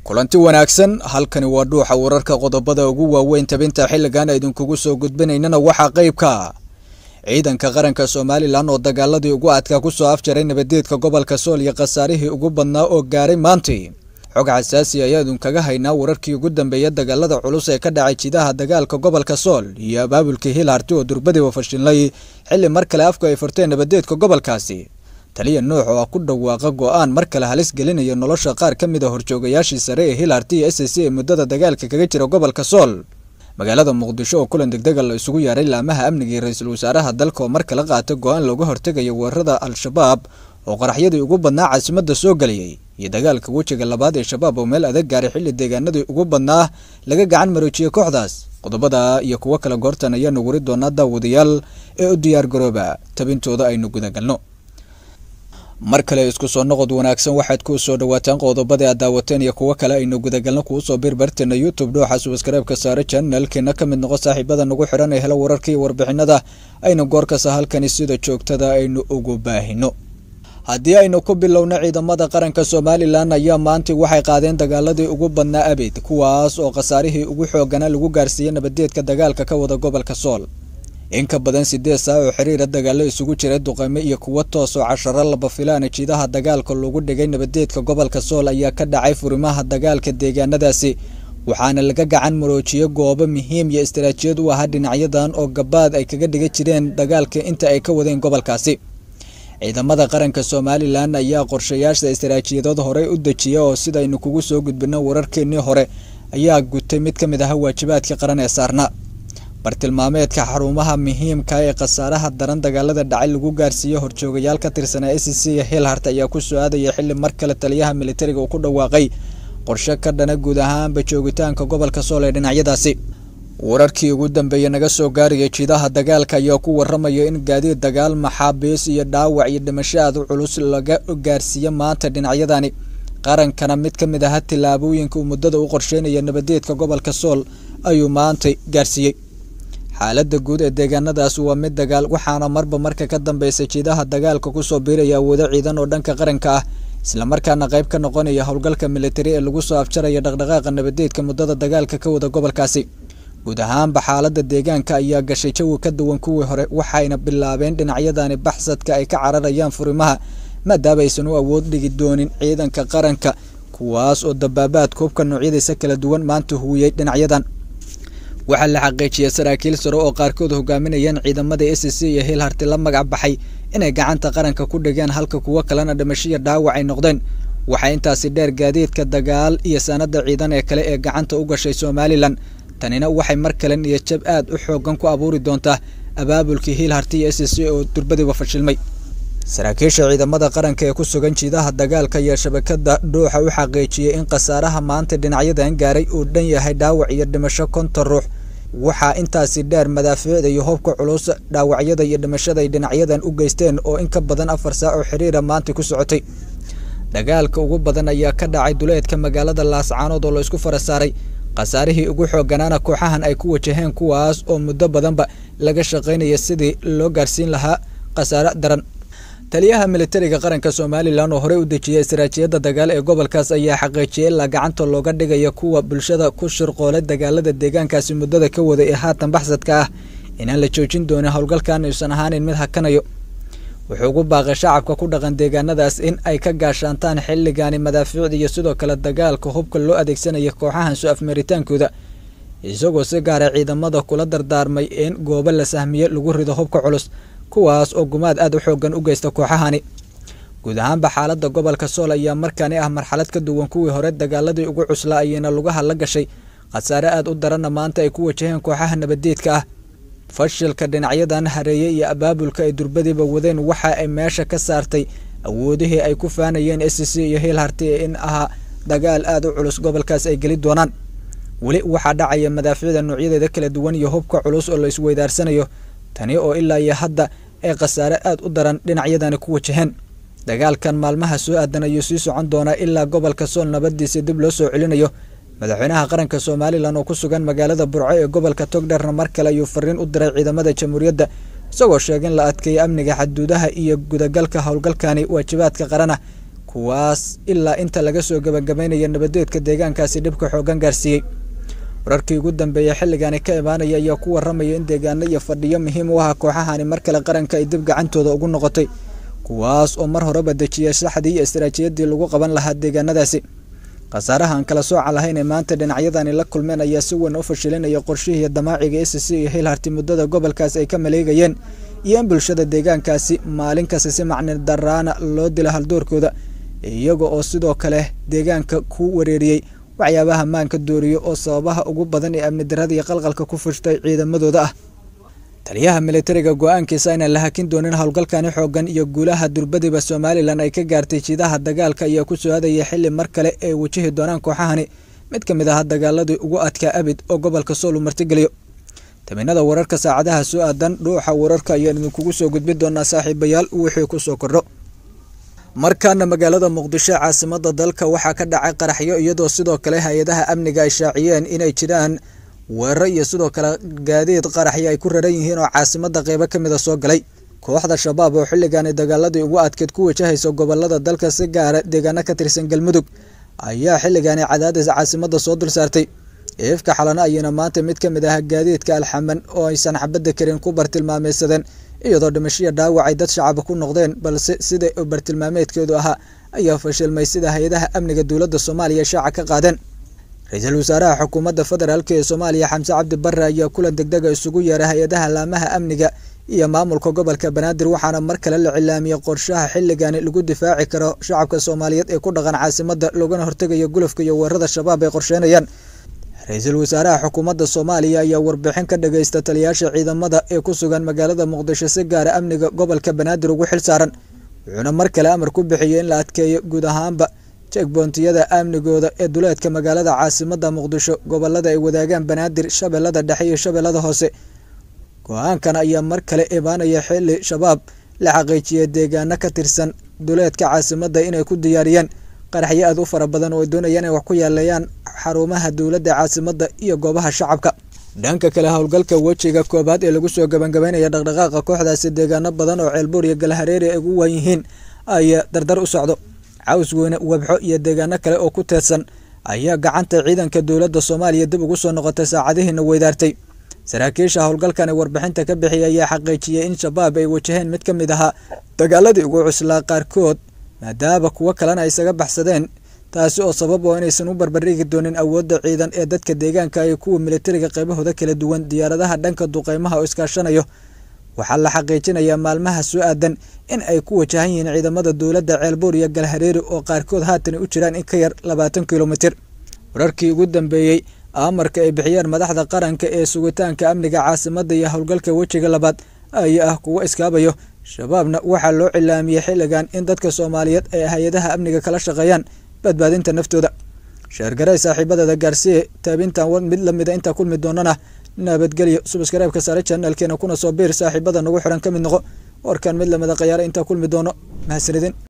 kulanti wanaagsan halkani waa dhuuxa wararka qodobada ugu waaweyn tabinta xilligan idinkugu soo gudbinaynana waxaa qeybka ciidanka qaranka somalilan oo dagaaladii ugu adkaa kusoo afjaray nabadeedka gobolka sool iyo khasaarihii ugu badnaa oo gaaray maantii xog xasaasi ayaa idinkaga haynaa wararkii ugu dambeeya dagaalada culus ee ka dhacay jidaha dagaalka gobolka sool iyo abaabulkii hilarti oo durbadiiba fashilnay xilli mar kale afku ay furteen nabadeedka gobolkaasi taliya nuux oo ah ku dhawaaqa go-aan mar kale halis gelinaya nolosha qaar ka mid a horjoogayaashii sare ee hilarti iyo s c ee muddada dagaalka kaga jira gobolka sool magaalada muqdisho oo kulan degdega la isugu yaaray laamaha amnigii ra-iisul wasaaraha dalka oo mar kale qaata go-aan looga hortegayo weerarada al-shabaab oo qaraxyadii ugu badnaa caasimada soo geliyey iyo dagaalka wejiga labaad ee shabaab oo meel adag gaaray xilli deegaanadii ugu badnaa laga gacan maroojiyey kooxdaas qodobada iyo kuwo kale goortan ayaanu wari doonaa daawadayaal ee u diyaar garooba tabintooda aynu gudagalno mar kale isku soo noqod wanaagsan waxaad ku soo dhawaataan qodobada aad daawateen iyo kuwo kale aynu gudagalno kuusoo birbarteena youtube dhooxa subskreibka saare janalkeena ka mid noqo saaxiibada nagu xiran ee helo wararka iyo warbixinada aynu goorkasta halkani sida joogtada aynu ugu baahino haddii aynu ku bilowno ciidamada qaranka somalilan ayaa maantii waxay qaadeen dagaaladii ugu badnaa abid kuwaas oo khasaarihii ugu xooganaa lagu gaarsiiyey nabadeedka dagaalka ka wada gobolka sool in ka badan sideed saa oo xiriira dagaalo isugu jira duqeymo iyo kuwo toos oo casharo laba filaana jidaha dagaalka loogu dhigay nabadeedka gobolka sool ayaa ka dhacay furimaha dagaalka deegaanadaasi waxaana laga gacan maroojiyey goobo muhiim iyo istaraatiijiyad u ahaa dhinacyadan oo gabaad ay kaga dhiga jireen dagaalka inta ay ka wadeen gobolkaasi ciidamada qaranka somalilan ayaa qorshayaasha istaraatiijiyadood horey u dejiya oo sidaynu kugu soo gudbino wararkeenii hore ayaa gutay mid ka mid aha waajibaadka qaran ee saarna bartilmaameedka xarumaha muhiimka ee khasaaraha daran dagaalada dhacay lagu gaarsiiyey horjoogayaal ka tirsanaa s c iyo hilhart ayaa ku soo aadaya xilli mar kale taliyaha militariga uu ku dhawaaqay qorshe ka dhana guud ahaanba joogitaanka gobolka sool ee dhinacyadaasi wararkii ugu dambeeyey naga soo gaaraya jidaha dagaalka ayaa ku waramaya in gaadiid dagaal maxaabiis iyo dhaawac iyo dhimasho aad u culus laga gaarsiiye maanta dhinacyadani qarankana mid ka mid aha tillaabooyinka uu muddada u qorsheynaya nabadeedka gobolka sool ayuu maanta gaarsiiyey xaalada guud ee deegaanadaas waa mid dagaal waxaana marba marka ka dambeysa jidaha dagaalka kusoo biiraya awoodo ciidan oo dhanka qaranka ah islamarkaana qayb ka noqonaya howlgalka militari ee lagu soo afjaraya dhaqdhaqaaqa nabadeedka muddada dagaalka ka wada gobolkaasi guud ahaanba xaalada deegaanka ayaa gashay jawi ka duwan kuwii hore waxayna bilaabeen dhinacyadani baxsadka ay ka cararayaan furimaha maadaama aysan u awood dhigi doonin ciidanka qaranka kuwaas oo dabaabaadka hubka noocyadiisa kala duwan maanta huwiyey dhinacyadan waxaa la xaqiijiyay saraakiil sare oo qaarkood hogaaminayeen ciidamada s c iyo hilharti la magac baxay inay gacanta qaranka ku dhigeen halka kuwo kalena dhimashiya dhaawac ay noqdeen waxaa intaasi dheer gaadiidka dagaal iyo sanada ciidan ee kale ee gacanta u gashay somalilan tanina waxay mar kale niyadjab aad u xoogan ku abuuri doontaa abaabulkii hilharti iyo s c oo durbadiiba fashilmay saraakiisha ciidamada qaranka ee ku sugan jidaha dagaalka iyo shabakada dhuuxa u xaqiijiyey in khasaaraha maanta dhinacyadan gaaray uu dhan yahay dhaawac iyo dhimasho konton ruux waxaa intaasi dheer madaafiicda iyo hubka culus dhaawacyada iyo dhimashada ay dhinacyadan u geysteen oo in ka badan afar saac oo xiriira maanta ku socotay dagaalka ugu badan ayaa ka dhacay duleedka magaalada laascaanood oo la isku fara saaray khasaarihii ugu xooganaana kooxahan ay ku wajaheen kuwaas oo muddo badanba laga shaqaynaya sidii loo gaarsiin lahaa khasaare daran taliyaha militariga qaranka somalilan oo horey u dejiyay istaraatiijiyadda dagaal ee gobolkaas ayaa xaqiijiyay ilaa gacanta looga dhigaya kuwa bulshada ku shirqoolay dagaalada deegaankaasi muddada ka waday ee haatan baxsadka ah inaan la joojin doonin howlgalkan aysan ahaanin mid hakanayo wuxuu ugu baaqay shacabka ku dhaqan deegaanadaas in ay ka gaashaantaan xilligani madaafiicda iyo sidoo kale dagaalka hubka loo adeegsanaya kooxahan soo afmeeritaankooda isagoo si gaara ciidamada kula dardaarmay in goobo la sahmiye lagu rido hubka culus kuwaas oo gumaad aad u xoogan u geysta kooxahani guud ahaanba xaalada gobolka sool ayaa markaani ah marxalad ka duwan kuwii hore dagaaladii ugu cuslaa ayayna lugaha la gashay khasaare aad u daranna maanta ay ku wajaheen kooxaha nabadeedka ah fashilka dhinacyadan hareeye iyo abaabulka ay durbadiiba wadeen waxa ay meesha ka saartay awoodihii ay ku faanayeen s c iyo hilharti in ahaa dagaal aad u culus gobolkaas ay geli doonaan weli waxaa dhacaya madaafiicda noocyadeeda kala duwan iyo hubka culus oo la isweydaarsanayo tani oo ilaa iyo hadda ay khasaare aad u daran dhinacyadani ku wajaheen dagaalkan maalmaha soo aadan ayuu sii socon doonaa ilaa gobolka sool nabadiisa dib loo soo celinayo madaxweynaha qaranka somalilan oo ku sugan magaalada burco ee gobolka togdherna mar kale ayuu fariin u diray ciidamada jamhuuriyadda isagoo sheegay in la adkeeyo amniga xaduudaha iyo gudagalka howlgalkani waajibaadka qarana kuwaas ilaa inta laga soo gabagabaynayo nabadeedka deegaankaasi dhibka xoogan gaarsiiyey wararkii ugu dambeeyey xilligaani ka imaanaya ayaa ku waramaya in deegaano iyo fadhiyo muhiim u aha kooxahani mar kale qaranka ay dib gacantooda ugu noqotay kuwaas oo mar horeba dejiyay saxdii iyo istaraatiijiyadii lagu qaban lahaa deegaanadaasi khasaaraha aan kala sooca lahayn ee maanta dhinacyadani la kulmeen ayaa si weyn u fashilinaya qorshihii damaaciga s c iyo hilharti muddada gobolkaas ay ka maleegayeen iyo in bulshada deegaankaasi maalin kasta si macni daraana loo dila haldoorkooda iyaga oo sidoo kale deegaanka ku wareeriyey waxyaabaha maanka dooriyo oo sababaha ugu badan ee amni darada iyo qalqalka ku fushtay ciidamadooda ah taliyaha militariga go-aankiisa inaan la hakin doonin howlgalkani xoogan iyo guulaha durbadiba somalilan ay ka gaartay jiidaha dagaalka ayaa ku soo aadaya xili mar kale ay wajihi doonaan kooxahani mid ka mid aha dagaaladii ugu adkaa abid oo gobolka soolu martigeliyo taminada wararka saacadaha soo aadan dhuuxa wararka ayaan idinkugu soo gudbi doonaa saaxiibayaal wixii ku soo kordho markaana magaalada muqdisho caasimada dalka waxaa ka dhacay qaraxyo iyadoo sidoo kale hay-adaha amniga ay shaaciyeen inay jiraan weeraro iyo sidoo kale gaadiid qaraxyo ay ku raran yihiin oo caasimada qeybo kamida soo galay kooxda shabaab oo xilligaani dagaaladii ugu adkeed ku wajahaysa gobolada dalka si gaara deegaano ka tirsan galmudug ayaa xilligaani cadaadis caasimada soo dul saartay eefka xalana ayana maanta mid ka mid ah gaadiidka alxaman oo aysan xabadda karin ku bartilmaameysadeen iyadoo dhimashiya dhaawacay dad shacaba ku noqdeen balse sida bartilmaameedkeedu ahaa ayaa fashilmay sida hay-adaha amniga dowladda soomaaliya shaaca ka qaadeen ra-iisul wasaaraha xukuumadda federaalk ee soomaaliya xamse cabdi barre ayaa kulan degdega isugu yeeray hay-adaha laamaha amniga iyo maamulka gobolka banaadir waxaana mar kale la cilaamiyey qorshaha xilligani lagu difaaci karo shacabka soomaaliyeed ee ku dhaqan caasimada loogana hortegayo gulufka iyo weerarada shabaab ay qorsheynayaan ra-iisul wasaaraha xukuumadda soomaaliya ayaa warbixin ka dhageysta taliyaasha ciidamada ee ku sugan magaalada muqdisho si gaara amniga gobolka banaadir ugu xil saaran wuxuuna mar kale amar ku bixiyey in la adkeeyo guud ahaanba jegboontiyada amnigooda ee duleedka magaalada caasimada muqdisho gobolada ay wadaagaan banaadir shabeellada dhexe iyo shabeellada hoose go-aankan ayaa mar kale imaanaya xili shabaab la xaqiijiyay deegaano ka tirsan duleedka caasimada inay ku diyaariyeen qaraxyo aad u fara badan oo ay doonayaan inay wax ku yaaleeyaan xarumaha dowladda caasimada iyo goobaha shacabka dhanka kale howlgalka wejiga koobaad ee lagu soo gabangabeynaya dhaqdhaqaaqa kooxdaasi deegaano badan oo ceelbuur iyo galhareeri ay ugu wan yihiin ayaa dardar u socdo caws weyne webxo iyo deegaano kale oo ku teedsan ayaa gacanta ciidanka dowladda soomaaliya dib ugu soo noqotay saacadihiina weydaartay saraakiisha howlgalkan warbixinta ka bixiyay ayaa xaqiijiyey in shabaab ay wajaheen mid ka mid ahaa dagaaladii ugu cuslaa qaarkood maadaama kuwo kalena ay isaga baxsadeen taasi oo sabab oo inaysan u barbardhigi doonin awoodda ciidan ee dadka deegaanka iyo kuwa militariga qaybahooda kala duwan diyaaradaha dhanka duqeymaha oo iskaashanayo waxaa la xaqiijinayaa maalmaha soo aadan in ay ku wajahan yihiin ciidamada dowladda ceelbuur iyo galhareeri oo qaarkood haatan u jiraan in ka yar labaatan kilomitir wararkii ugu dambeeyey amarka ay bixiyeen madaxda qaranka ee sugitaanka amniga caasimada iyo howlgalka wejiga labaad ayaa ah kuwo iskaabayo shabaabna waxaa loo cilaamiyey xilligan in dadka soomaaliyeed ay hay-adaha amniga kala shaqeeyaan badbaadinta naftooda sheergaray saaxiibadeeda gaarsiye taabintan mid lamida intaa kulmi doonana nabadgelyo subskareebka saare janaalkeena kuna soo biir saaxiibada nagu xiran ka mid noqo warkan mid lamida khayaare intaa kulmi doono mahadsanidin